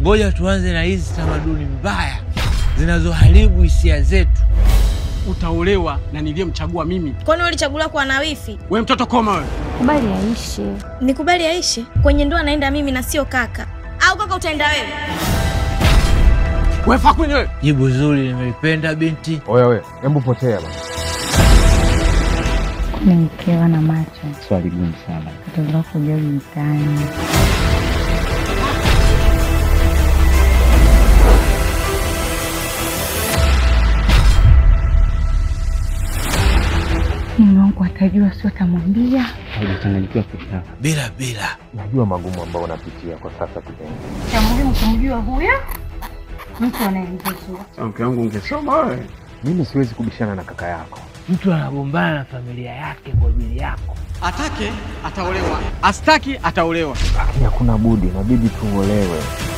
Ngoja tuanze na hizi tamaduni mbaya zinazoharibu hisia zetu. Utaolewa na niliyemchagua mimi. Kwani ulichaguliwa kuwa na wifi? We mtoto koma wewe. Kubali aishi. Nikubali aishi kwenye ndoa, naenda mimi na sio kaka, au kaka utaenda wewe? We Fakwini wewe. Jibu zuri, nimelipenda binti. Oya we, hebu potea bana. Ni mkewa na macho. Swali gumu sana. Kutolewa kujua mtaani. Mume wangu atajua, sio atamwambia. Haujachanganyikiwa kitaka. Bila bila, Najua magumu ambayo unapitia kwa sasa kipenzi. Cha muhimu kumjua huyo mtu anayemjua. Mke wangu ungesoma wewe. Mimi siwezi kubishana na kaka yako. mtu anagombana na familia yake kwa ajili yako. Atake ataolewa, astaki ataolewa. Lakini hakuna budi, inabidi tuolewe.